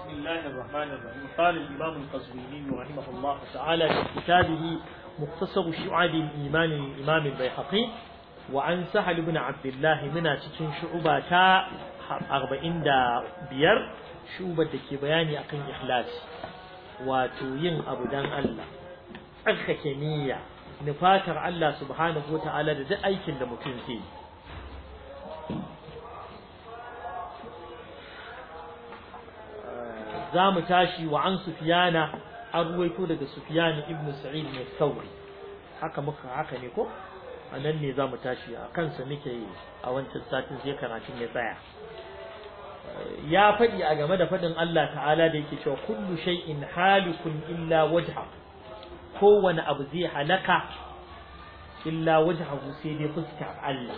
بسم الله الرحمن الرحيم قال الإمام القزويني رحمه الله تعالى في كتابه مختصر شعاب الإيمان الإمام البيحقي وعن سهل بن عبد الله من cikin shu'uba ta 45 shu'ubar da ke bayani akan ikhlas wato yin abu dan Allah tsarkake niyya nufatar Allah subhanahu wata'ala da duk aikin da mutum ke yi za mu tashi wa an sufiyana an ruwaito daga sufiyani ibn sa'id mai sauri haka muka haka ne ko a nan ne za mu tashi a kansa muke yi a wancan satin sai karatun ya tsaya ya faɗi a game da faɗin Allah ta'ala da yake cewa kullu shay'in halikun illa wajha kowane abu zai halaka illa wajhahu sai dai fuskar Allah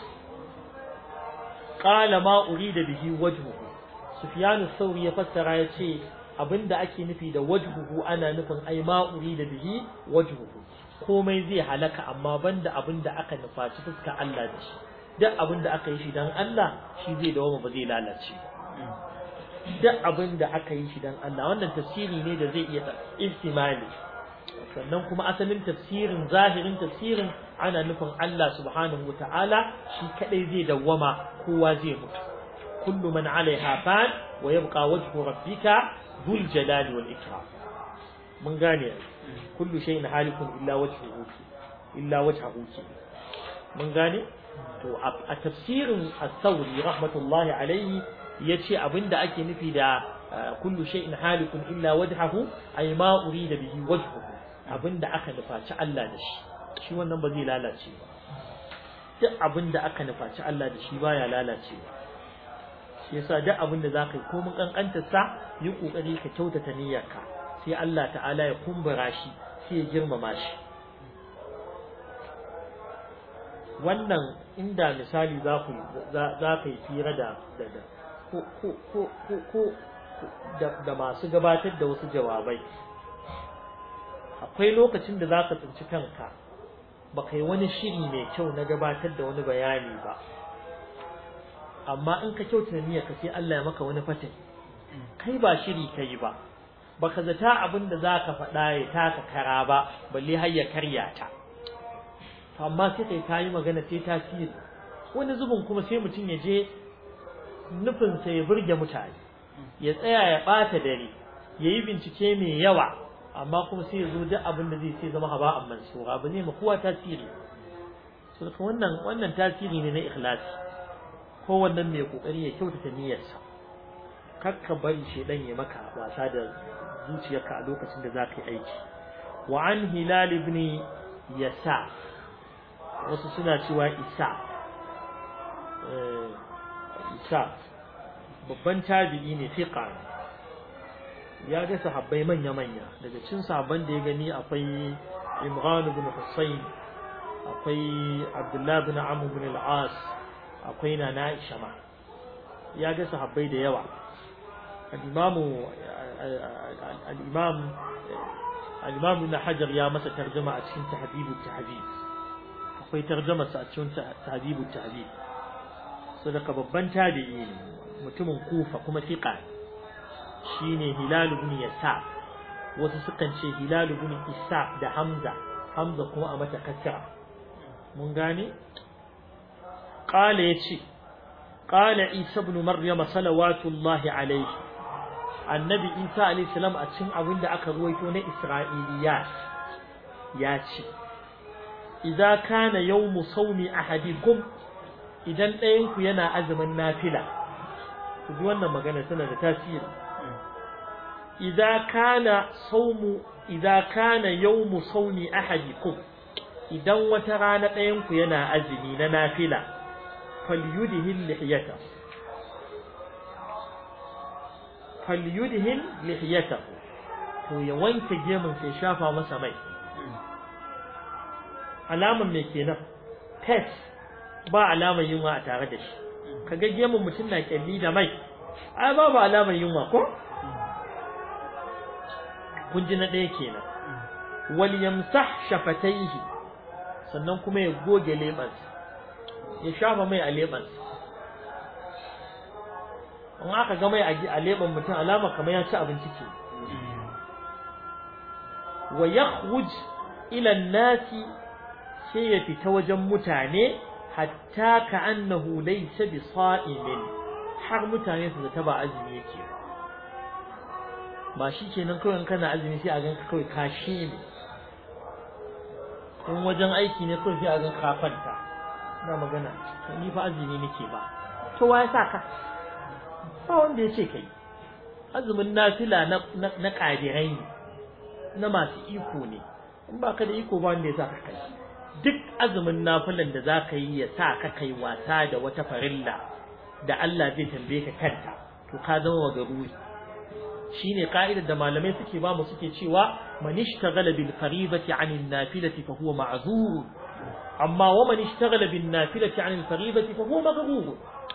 qala ma urida bihi wajhuhu Sufyanu Sauri ya fassara ya ce abinda ake nufi da wajhuhu ana nufin ai ma urida bihi wajhuhu komai zai halaka amma banda abinda aka nufaci fuskar Allah da shi duk abinda aka yi shi dan Allah shi zai dawo ba zai lalace duk abinda aka yi shi dan Allah wannan tafsiri ne da zai iya ihtimali sannan kuma asalin tafsirin zahirin tafsirin ana nufin Allah subhanahu wataala shi kadai zai dawwama kowa zai mutu kullu man alaiha fan wa yabqa wajhu rabbika dhul jalali wal ikram mun gane kullu shay'in halikun illa wajhuhu illa wajhuhu mun gane to a tafsirin as-sawri rahmatullahi alayhi yace abinda ake nufi da kullu shay'in halikun illa wajhuhu ay ma urida bihi wajhuhu abinda aka nufaci Allah da shi shi wannan ba zai lalace ba duk abinda aka nufaci Allah da shi baya lalacewa shi yasa duk abinda zaka yi komin kankantar sa yi kokari ka kyautata niyyarka sai Allah ta'ala ya kumbura shi sai ya girmama shi wannan inda misali za ku za ka yi fira da da ko ko ko ko da masu gabatar da wasu jawabai akwai lokacin da zaka tsinci kanka baka yi wani shiri mai kyau na gabatar da wani bayani ba amma in ka kyautata niyyar ka sai Allah ya maka wani fatin kai ba shiri kai ba baka zata abin da zaka faɗa ya taka kara ba balle har ya karya ta amma sai kai kayi magana sai tasiri wani zubin kuma sai mutum ya je nufin sa ya burge mutane ya tsaya ya ɓata dare yayi bincike mai yawa amma kuma sai ya zo duk abin da zai sai zama haba'an mansura abu ne ma kowa tasiri so wannan wannan tasiri ne na ikhlasi ko wannan mai kokari ya kyautata niyyarsa kar ka bari shedan ya maka wasa da zuciyarka a lokacin da zaka yi aiki wa an hilal ibn yasa wasu suna cewa isa isa babban tabi'i ne fiqa ya ga sahabbai manya-manya daga cin sahabban da ya gani akwai Imran ibn Husayn akwai Abdullah ibn Amr ibn al-As akwai na Aisha ma ya ga sahabbai da yawa al-Imam al-Imam al-Imam Ibn Hajar ya masa tarjuma a cikin Tahdhibut Tahdhib akwai tarjuma sa a cikin Tahdhibut Tahdhib sadaka babban tabi'i ne mutumin Kufa kuma fiqa shine Hilal ibn Yasa wasu sukan ce Hilal ibn Isa da Hamza Hamza kuma a mata kasra mun gane qala yace qala Isa ibn Maryam salawatullahi alayhi annabi Isa alayhi salam a cikin abin da aka ruwaito na Isra'iliya ya ce idza kana yawmu sawmi ahadikum idan ɗayan ku yana azumin nafila ku ji wannan magana tana da tasiri إذا كان صوم إذا كان يوم صوم أحدكم إذا وترانا ɗayanku yana azumi na nafila falyudhil lihiyata falyudhil lihiyata to ya wanke gemun sai shafa masa mai alaman me kenan test ba alamar yunwa a tare da shi kaga gemun mutum na kyalli da mai ai babu alamar yunwa ko kun ji na ɗaya kenan wal yamsah shafataihi sannan kuma ya goge leɓansa ya shafa mai a leɓansa in aka ga mai a leban mutum alama kamar ya ci abinci ce wa yakhruj ila nasi sai ya fita wajen mutane hatta ka annahu laysa bi sa'imin har mutane su zata ba azumi yake ba shi kenan kawai kana azumi sai a ganka kawai kashi ne in wajen aiki ne kawai sai a ganka kafanta na magana ni fa azumi nake ba to wa ya sa ka ba wanda ya ce kai azumin nafila na na kadirai ne na masu iko ne in ba ka da iko ba wanda ya sa ka kai duk azumin nafilan da za ka yi ya sa ka kai wasa da wata farilla da Allah zai tambaye ka kanta to ka zama wagaruri shine ka'idar da malamai suke ba mu suke cewa man ishtaghala bil faribati 'anil nafilati fa huwa ma'zur amma wa man ishtaghala bin nafilati 'anil faribati fa huwa maghrur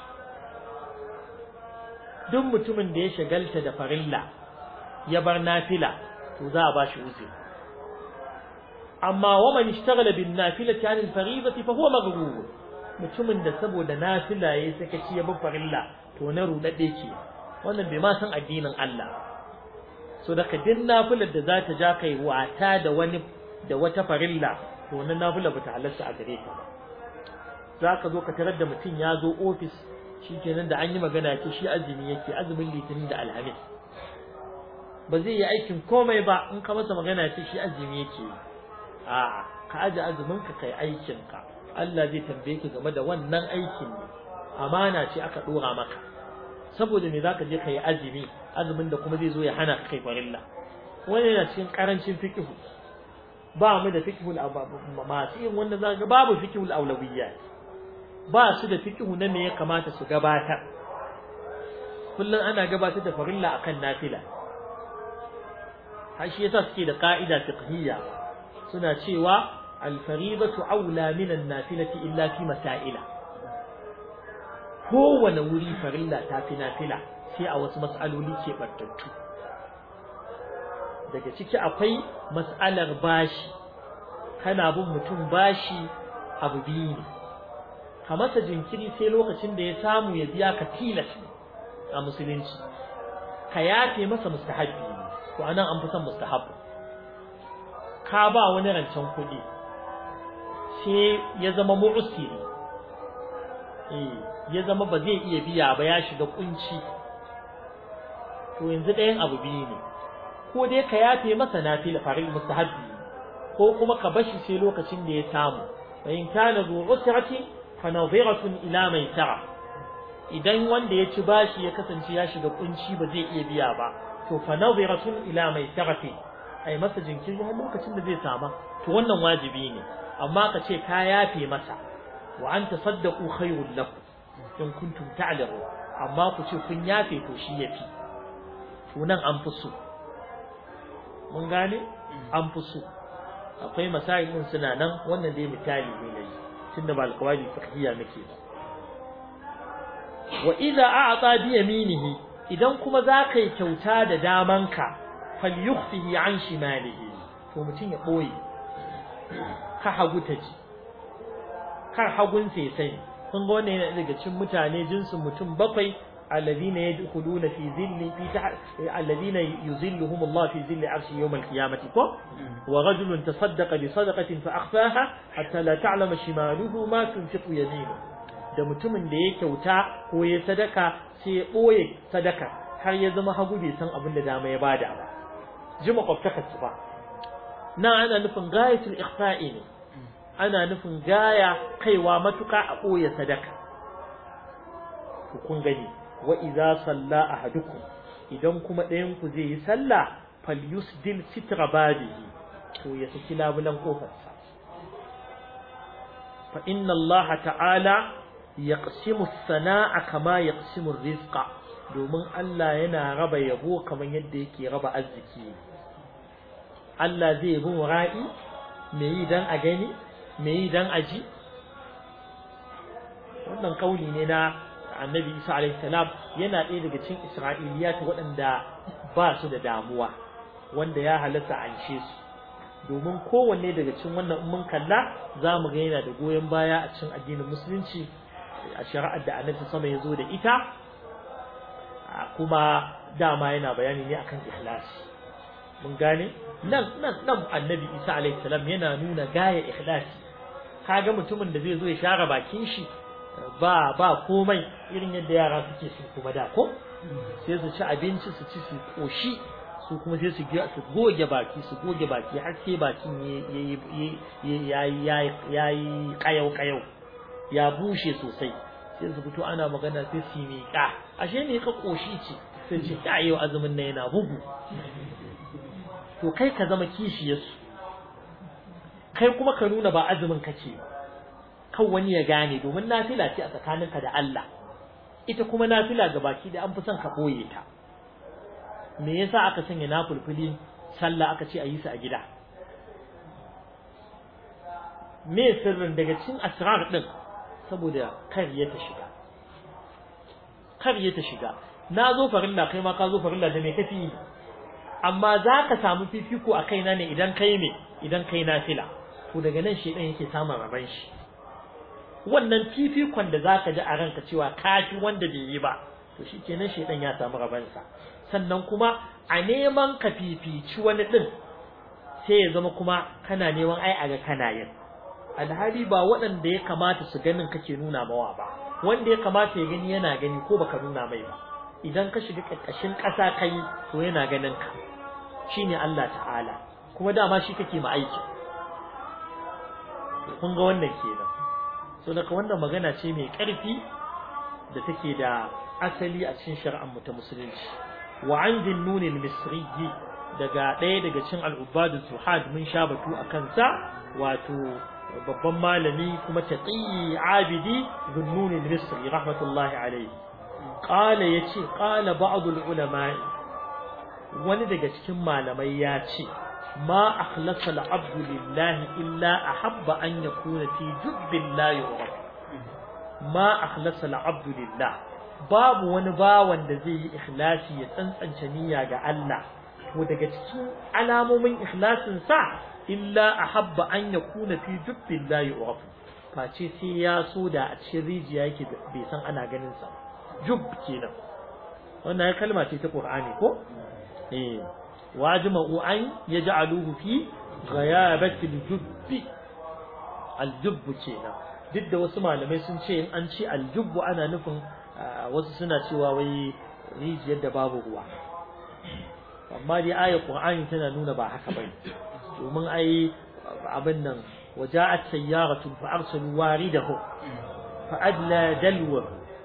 duk mutumin da ya shagalta da farilla ya bar nafila to za a ba shi uzuri amma wa man ishtaghala bin nafilati 'anil faribati fa huwa maghrur mutumin da saboda nafila yayi sakaci ya bar farilla to na rudade ke wannan bai ma san addinin Allah so daga din nafilar da za ta ja kai wata da wani da wata farilla to wannan nafila bata halarta a gare ka za ka zo ka tarar da mutum ya zo ofis shikenan da an yi magana ce shi azumi yake azumin litinin da alhamis ba zai yi aikin komai ba in ka masa magana ce shi azumi yake a'a ka aje azumin ka kai aikin ka Allah zai tambaye ka game da wannan aikin ne amana ce aka dora maka saboda me zaka je kai azumi azumin da kuma zai zo ya hana ka kai farilla wani yana cikin karancin fiqh ba mu da fiqh masu yin wanda zaka ga babu fiqh al ba su da fiqh na me ya kamata su gabatar kullun ana gabatar da farilla akan nafila har shi yasa suke da ka'ida fiqhiyya suna cewa al-faridatu aula min an-nafilati illa fi masaila kowane wuri farilla ta fi nafila sai a wasu mas'aloli ke battattu daga ciki akwai mas'alar bashi kana bin mutum bashi abu biyu ne ka masa jinkiri sai lokacin da ya samu ya biya ka tilas a musulunci ka yafe masa mustahabbi to anan an fi son mustahabbi ka ba wani rancen kuɗi sai ya zama mu'siri eh ya zama ba zai iya biya ba ya shiga kunci to yanzu ɗayan abu biyu ne ko dai ka yafe masa nafila farin mustahabbi ko kuma ka bashi sai lokacin da ya samu fa in kana zu usrati fa nadhiratun ila maisara idan wanda ya ci bashi ya kasance ya shiga kunci ba zai iya biya ba to fa nadhiratun ila maisarati ai masa jinkiri har lokacin da zai sama to wannan wajibi ne amma ka ce ka yafe masa wa an tasaddaqu khairul lakum in kuntum ta'lamu amma ku ce kun yafe to shi yafi to nan an fi so mun gane an fi so akwai masail din suna nan wannan dai misali ne nayi tunda ba alqawali fiqhiyya nake ba wa idza a'ta bi yaminihi idan kuma zaka yi kyauta da damanka falyukhfihi an shimalihi to mutun ya boye ka hagu ta ji kar hagun sai sani kun ga wannan yana daga cikin mutane jinsin mutum bakwai alladhina yadkhuluna fi zilli fi alladhina yuzilluhum Allah fi zilli arshi yawm al-qiyamati ko wa rajulun tasaddaqa bi sadaqatin fa akhfaha hatta la ta'lama shimaluhu ma tunfiqu yaminuhu da mutumin da ya kyauta ko ya sadaka sai ya boye sadaka har ya zama hagu bai san abin da dama ya bada ba ji makwabtaka su ba na ana nufin gayatul ikhfa'i ne ana nufin gaya kaiwa matuka a ɓoye sadaka to kun gani wa idza salla ahadukum idan kuma ɗayan ku zai yi sallah falyusdil sitra babihi to ya saki labulan kofarsa fa inna Allah ta'ala yaqsimu as-sana'a kama yaqsimu ar-rizqa domin Allah yana raba yabo kamar yadda yake raba arziki Allah zai bin ra'i me yi dan a gani me yi dan aji wannan kauli ne na annabi isa alaihi salam yana ɗaya daga cikin isra'iliyat waɗanda ba su da damuwa wanda ya halatta anshe su domin kowanne daga cikin wannan mun kalla za mu ga yana da goyon baya a cikin addinin musulunci a shari'ar da annabi sama ya zo da ita kuma dama yana bayani ne akan ikhlasi mun gane nan nan nan annabi Isa alaihi salam yana nuna gaya ikhlasi kaga mutumin da zai zo ya share bakin shi ba ba komai irin yadda yara suke su kuma da ko sai su ci abinci su ci su koshi su kuma sai su su goge baki su goge baki har sai bakin yayi yayi yayi kayau kayau ya bushe sosai sai su fito ana magana sai su miƙa ashe ne ka koshi ce sai ce ta yau azumin nan yana bugu to kai ka zama kishiyarsu kai kuma ka nuna ba azumin kake ba kan wani ya gane domin nafila ce a tsakaninka da Allah ita kuma nafila ga baki da an fi son ka boye ta me yasa aka sanya nafulfuli sallah aka ce a yi su a gida me sirrin daga cikin asrar din saboda kar ya ta shiga kar ya ta shiga na zo farilla kai ma ka zo farilla da me kafi amma za ka samu fifiko a kaina ne idan kai me idan kai nafila to daga nan shedan yake samun raban shi wannan fifikon da zaka ji a ranka cewa kafi wanda bai yi ba to shikenan shedan ya samu rabansa sannan kuma a neman ka fifici wani din sai ya zama kuma kana neman ai aga kana yin alhali ba waɗanda ya kamata su ganin kake nuna mawa ba wanda ya kamata ya gani yana gani ko baka nuna mai ba idan ka shiga ƙarƙashin ƙasa kai to yana ganin ka shine Allah ta'ala kuma dama shi kake ma aiki kun ga wannan kenan so daga wannan magana ce mai ƙarfi da take da asali a cikin shari'ar mu ta musulunci wa an jinnun al-misri daga ɗaya daga cikin al-ubadu zuhad mun sha batu akan sa wato babban malami kuma taqi abidi jinnun al-misri rahmatullahi alayhi qala yace qala ba'd al-ulama wani daga cikin malamai ya ce ما أخلص العبد لله إلا أحب أن يكون في جب لا يعرف ما أخلص العبد لله باب ونبا وندزي إخلاصي يتنسن شنيا الله ودقى تكين علام من إخلاص سع إلا أحب أن يكون في جب لا يعرف face sai ya so da a cikin rijiya yake bai san ana ganin sa jub kenan wannan kalma ce ta Qur'ani ko eh واجمعوا أن يجعلوه في غيابة الجب الجب كينا duk da wasu malamai sun ce in an ce aljubbu ana nufin wasu suna cewa wai rijiyar da babu ruwa amma dai ayar qur'ani tana nuna ba haka bane domin ai abin nan waja'at sayyaratun fa arsalu waridahu fa adla dalwa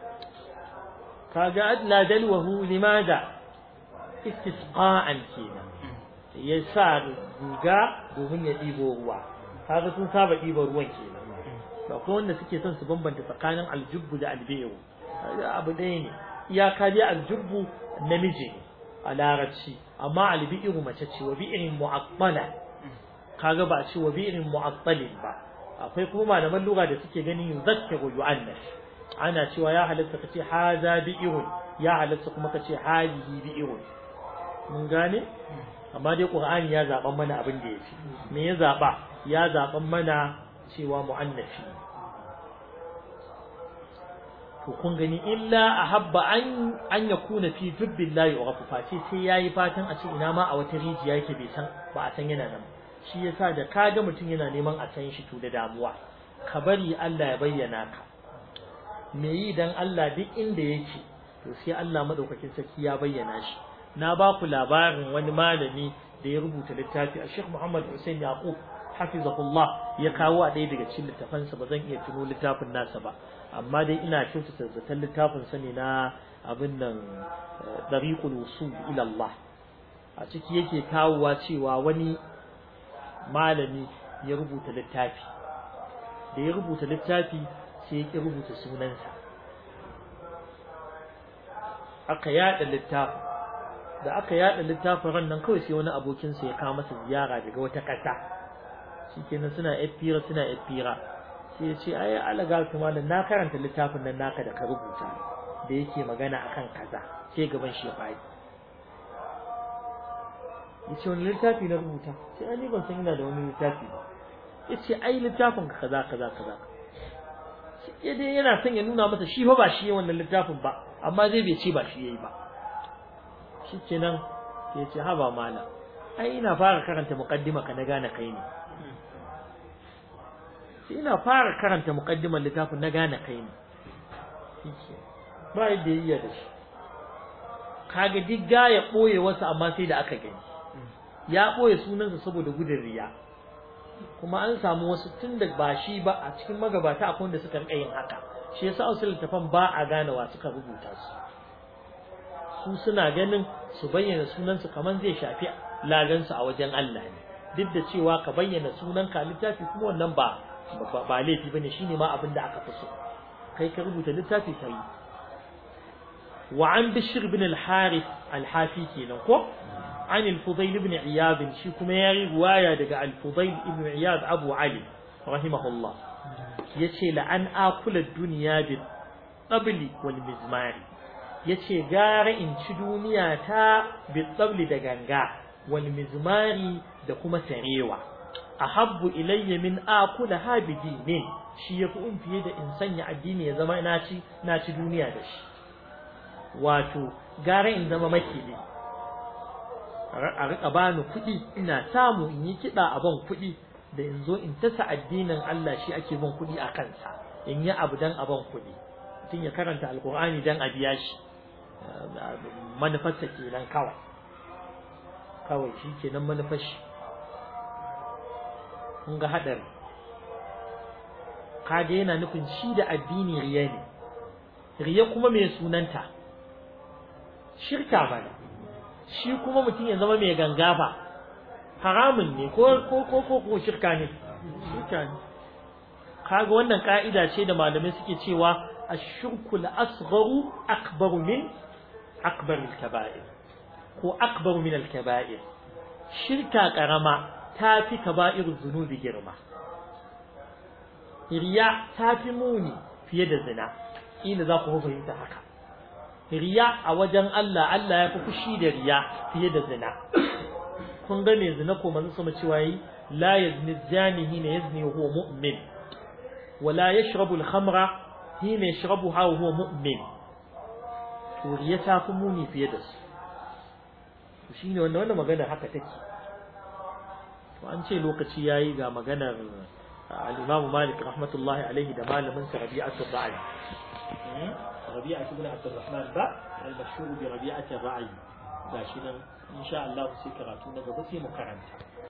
kaga adla dalwahu limada istisqa'an kenan ya sa guga domin ya ɗibo ruwa kaga sun saba ɗibo ruwan kenan to akwai wanda suke son su bambanta tsakanin aljubbu da albi'u abu ɗaya ne iyaka dai aljubbu namiji ne a larabci amma albi'u mace ce wa bi'irin mu'attala kaga ba a ce wa bi'irin mu'attalin ba akwai kuma malaman lugha da suke ganin yuzakkiru yu'annas ana cewa ya halatta kace haza bi'irun ya halatta kuma kace hadihi bi'irun mun gane amma dai qur'ani ya zaban mana abin da yake me ya zaba ya zaban mana cewa muannafi to kun gani illa ahabba an an yakuna fi dubbillahi wa face sai yayi fatan a ce ina ma a wata rijiya yake bai san ba a san yana nan shi yasa da kaga mutum yana neman a san shi to da damuwa ka bari Allah ya bayyana ka me yi dan Allah duk inda yake to sai Allah madaukakin sarki ya bayyana shi na ba ku labarin wani malami da ya rubuta littafi a Sheikh Muhammad Hussein Yaqub hafizahullah ya kawo a ɗaya daga cikin littafansa ba zan iya tuno littafin nasa ba amma dai ina kyautata zaton littafin sa ne na abin nan dariqul usul ila Allah a ciki yake kawowa cewa wani malami ya rubuta littafi da ya rubuta littafi sai ya ki rubuta sunansa aka yada littafin da aka yada littafin ran nan kawai sai wani abokin sa ya kawo masa ziyara daga wata ƙasa shikenan suna fira suna fira sai ya ce ai alaga kuma na karanta littafin nan naka da ka rubuta da yake magana akan kaza sai gaban shi ya faɗi yace wani littafi na rubuta sai ani ban san ina da wani littafi ba yace ai littafin ka kaza kaza kaza ya dai yana son ya nuna masa shi fa ba shi wannan littafin ba amma zai bai ce ba shi yayi ba shikenan sai ce haba mala ai ina fara karanta muqaddima ka na gane kai ne sai ina fara karanta muqaddimar littafin na gane kai ne shike ba yadda yayya da shi kaga digga ya boye wasu amma sai da aka gani ya boye sunansa saboda gudun riya kuma an samu wasu tun da ba shi ba a cikin magabata akwai wanda suka rika yin haka shi yasa wasu littafan ba a gane wa suka rubuta su su suna ganin su bayyana sunansu kaman zai shafi lagansu a wajen Allah ne duk da cewa ka bayyana sunan ka littafi kuma wannan ba ba laifi bane shine ma abin da aka fi so kai ka rubuta littafi kai wa an bishir bin al-harith al-hafi kenan ko عن الفضيل بن عياض شي كما يري روايه daga الفضيل بن عياض ابو علي رحمه الله yace la an akula dunya bi tabli wal mizmar yace gara in ci duniya ta bi tabli da ganga wal mizmari da kuma sarewa ahabbu ilayya min akula ha bi dinin shi yafi in fiye da in sanya addini ya zama na ci na ci duniya da shi wato gara in zama makili a rika bani kuɗi ina samu in yi kiɗa a ban kuɗi da in zo in tasa addinin Allah shi ake ban kuɗi a kansa in yi abu dan a ban kuɗi mutum ya karanta alkur'ani dan a biya shi manufarsa kenan kawai kawai shi kenan manufar shi kun ga haɗari kaga yana nufin shi da addini riya ne riya kuma mai sunanta shirka bane shi kuma mutum ya zama mai gangafa haramun ne ko ko ko ko ko shirka ne shirka ne kaga wannan ka'ida ce da malamai suke cewa ash-shirku al-asgharu akbaru min akbar al-kaba'ir ko akbaru min al-kaba'ir shirka karama tafi kaba'irul zunubi girma riya tafi muni fiye da zina ina za ku fahimta haka riya a wajen Allah Allah ya fi fushi da riya fiye da zina kun ga me zina ko manzo sama cewa yi la yazni zani hina yazni huwa mu'min wa la yashrabu al-khamra hina yashrabuha wa huwa mu'min to riya ta fi muni fiye da su to shine wannan wannan magana haka take to an ce lokaci yayi ga maganar al-Imam Malik rahmatullahi alaihi da malamin sa Rabi'atul Ra'i ربيعة بن عبد الرحمن با المشهور بربيعة الرعي gashi nan insha Allah sai karatu na gaba sai mu karanta